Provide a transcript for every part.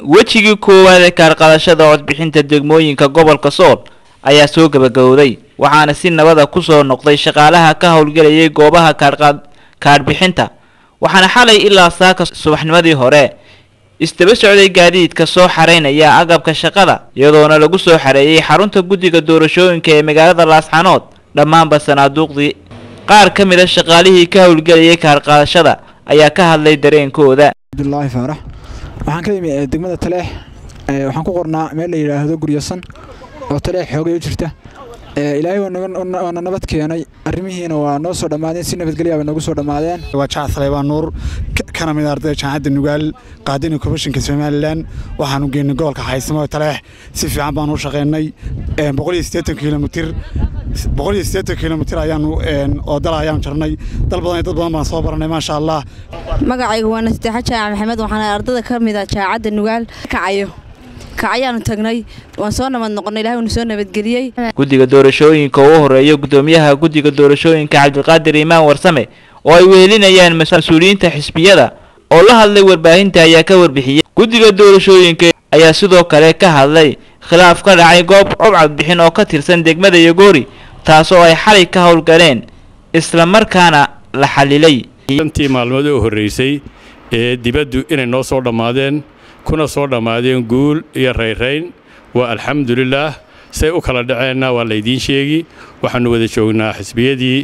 wejigii koowaad ee kaarqadashada codbixinta degmooyinka gobolka sool ayaa soo gabagabowday waxaana si nabada kusoo noqday shaqaalaha ka howlgelayay goobaha kaarqaad kaadhbixinta waxaana xalay ilaa saaka subaxnimadii hore isdaba socday gaadiidka soo xaraynaya agabka shaqada iyadoona lagu soo xareeyey xarunta guddiga doorashooyinka ee magaalada laasxanood dhammaanba sanaaduuqdii qaar ka mid a shaqaalihii ka howlgelayay kaarqaadashada ayaa ka hadlay dareenkooda abdulaahi faarax waxaan ka imi degmada taleex waxaan ku qornaa meel la yidhaahdo guryasan oo taleex xoogay u jirta ilaahay waana nabad keenay arrimihiina waa noo soo dhammaadeen si nabadgelya bay noogu soo dhammaadeen waa jacac saleybaan nuur kana mid ardayda jaamacadda nugaal qaadina komishinka somalilan waxaanu geynay gobolka xaysamo taleex si fiican baanu u shaqaynay boqol iyo siddeetan kilomitir boqol iyo siddeetan kilomitir ayaanu oo dal ayaanu jarnay dal badan iyo dad badan baan soo baranay maasha allah magacaygu waa nasteexa jaac maxamed waxaana ardada ka mid a jaamacadda nugaal kacayo kacayaanu tagnay waan soo nabad noqonnay ilahay uuna soo nabadgeliyey guddiga doorashooyinka oo u horeeya guddoomiyaha guddiga doorashooyinka cabdiqaadir imaan warsame oo ay wehelinayaan mas-uuliyiinta xisbiyada oo la hadlay warbaahinta ayaa ka warbixiyey guddiga doorashooyinka ayaa sidoo kale ka hadlay khilaaf ka dhacay goob cobcadbixin oo ka tirsan degmada yogoori taasoo ay xalay ka howlgaleen isla markaana la xalilay shantii maalmood oo horraysay ee dibaddu inay noo soo dhammaadeen kuna soo dhammaadeen guul iyo rayrayn waa alxamdulilaah say u kala dhaceenna waa laydiin sheegi waxaannu wada joognaa xisbiyadii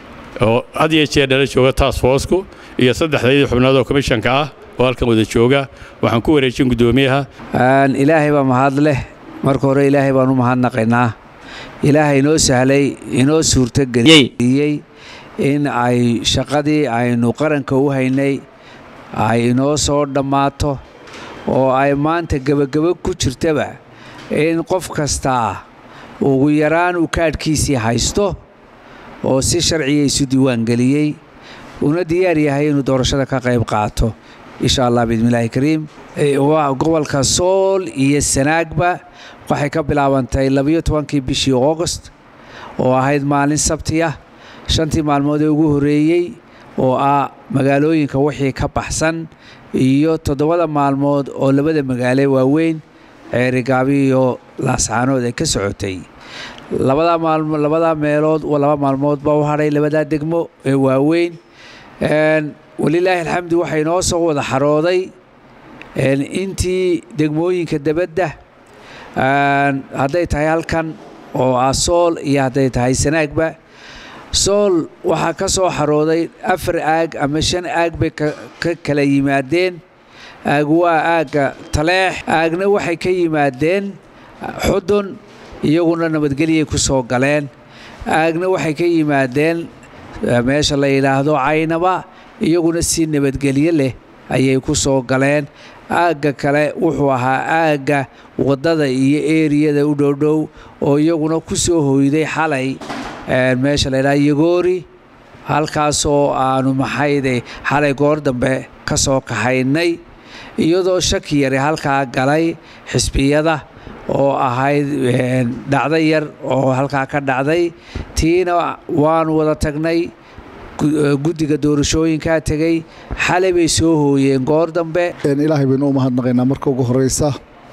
oo had iyo jeer dhala jooga taas foosku iyo saddexdaydii xubnood oo komishanka ah oo halkan wada jooga waxaan ku wareejin guddoomiyaha ilaahay baa mahad leh marka hore ilaahay baan u mahadnaqaynaa ilaahay inoo sahlay inoo suurtogeliyey in ay shaqadii aynu qaranka u haynay ay inoo soo dhammaato oo ay maanta gebagabo ku jirtaba in qof kastaa ugu yaraan uu kaadhkiisii haysto oo si sharciya isu diiwaangeliyey una diyaar yahay inuu doorashada ka qayb qaato insha allah biidnillaahi kariim gobolka sool iyo sanaagba waxay ka bilaabantay labayo tobankii bishii augost oo ahayd maalin sabti ah shantii maalmood ee ugu horreeyey oo ah magaalooyinka wixii ka baxsan iyo toddobada maalmood oo labada magaale waaweyn ceerigaabi iyo laascaanood ay ka socotay labadaa meelood laba maalmood baa u hadhay labadaa degmo ee waaweyn walilaahi alxamdu waxay noo soo wada xarooday intii degmooyinka debadda hadday tahay halkan oo ah sool iyo hadday tahay sanaagba sool waxaa ka soo xarooday afar aag ama shan aag bay ka kala yimaadeen aag waa aagga taleex aagna waxay ka yimaadeen xudun iyaguna nabadgelyay ku soo galeen aagna waxay ka yimaadeen meesha la yidhaahdo caynaba iyaguna si nabadgelyo leh ayay ku soo galeen aagga kale wuxuu ahaa aagga waddada iyo eeriyada u dhowdhow oo iyaguna ku soo hoyday xalay meesha la yidhaha yagoori halkaasoo aanu maxayde xalay goor dambe ka soo kaxaynay iyadoo shaki yari halkaa galay xisbiyada oo ahayd dhacdo yar oo halkaa ka dhacday tiina waanu wada tagnay guddiga doorashooyinkaa tegey xalay bay soo hooyeen goor dambe ilaahay baynu u mahadnaqaynaa marka ugu horreysa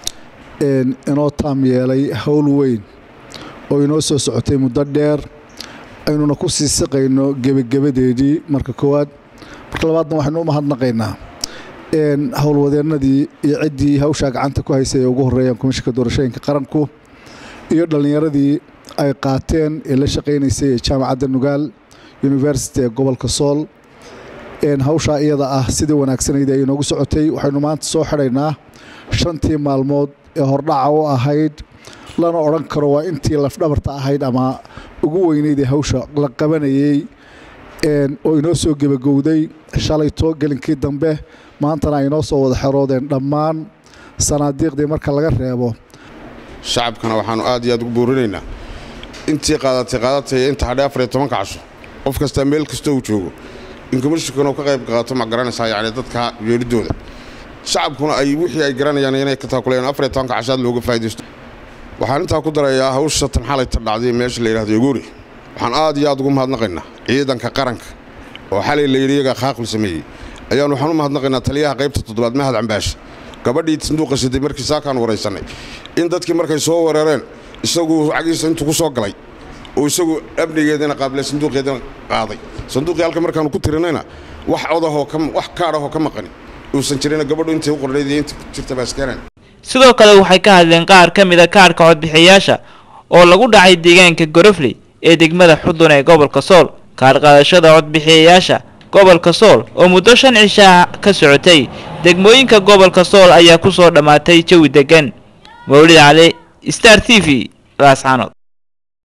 inoo taam yeelay howl weyn oo inoo soo socotay muddo dheer aynuna ku sii siqayno gebagebadeedii marka koowaad marka labaadna waxaynu u mahadnaqaynaa howlwadeennadii iyo ciddii hawshaa gacanta ku haysay ee ugu horreeyaan komishinka doorashooyinka qaranku iyo dhallinyaradii ay qaateen ee la shaqaynaysay ee jaamacadda nugaal university ee gobolka sool hawshaa iyada ah sidii wanaagsanayd ay inoogu socotay waxaynu maanta soo xidhaynaa shantii maalmood ee hordhaca u ahayd lana odhan karo waa intii lafdhabarta ahayd ama ugu weyneyd ee hawsha la qabanayey oo inoo soo gebagowday shalayto gelinkii dambe maantana ay inoo soo wada xeroodeen dhammaan sanaadiiqdii marka laga reebo shacabkana waxaannu aad iyo aad ugu buurinaynaa intii qaadatay qaadatay inta hadhay afar iyo tobanka casho qof kastaa meel kasta uu joogo in komishinkana uu ka qayb qaato ma garanaysaa yacni dadka yeelidooda shacabkuna ay wixii ay garanayaan inay ka taakulayaan afar iyo tobanka cashaad looga faa'iidaysto waxaan intaa ku darayaa hawsha tan xalayta dhacday meesha la yidhahdo yoguuri waxaan aad iyo aad ugu mahadnaqaynaa ciidanka qaranka oo xalay la yidhi iyagaa qaaqul sameeyey ayaan waxaan u mahadnaqaynaa taliyaha qaybta toddobaad mahad cambaash gabadhii sanduuqa siday markii saakaan waraysanay in dadkii markay soo weerareen isagu cagiisa intuu ku soo galay oo isagu amnigeedana qaabilay sanduuqeedana qaaday sanduuqii halka markaanu ku tirinayna wax odahoo wax kaadhahoo ka maqani uusan jirina gabadhu intay u qornayd iyo inta jirta baaskeenan sidoo kale waxay ka hadleen qaar ka mid a kaadhka codbixiyayaasha oo lagu dhacay deegaanka gorofley ee degmada xudun ee gobolka sool kaadh qaadashada codbixiyayaasha gobolka sool oo muddo shan cishaa ka socotay degmooyinka gobolka sool ayaa ku soo dhammaatay jawi deggan mawlid cali star t v laascanood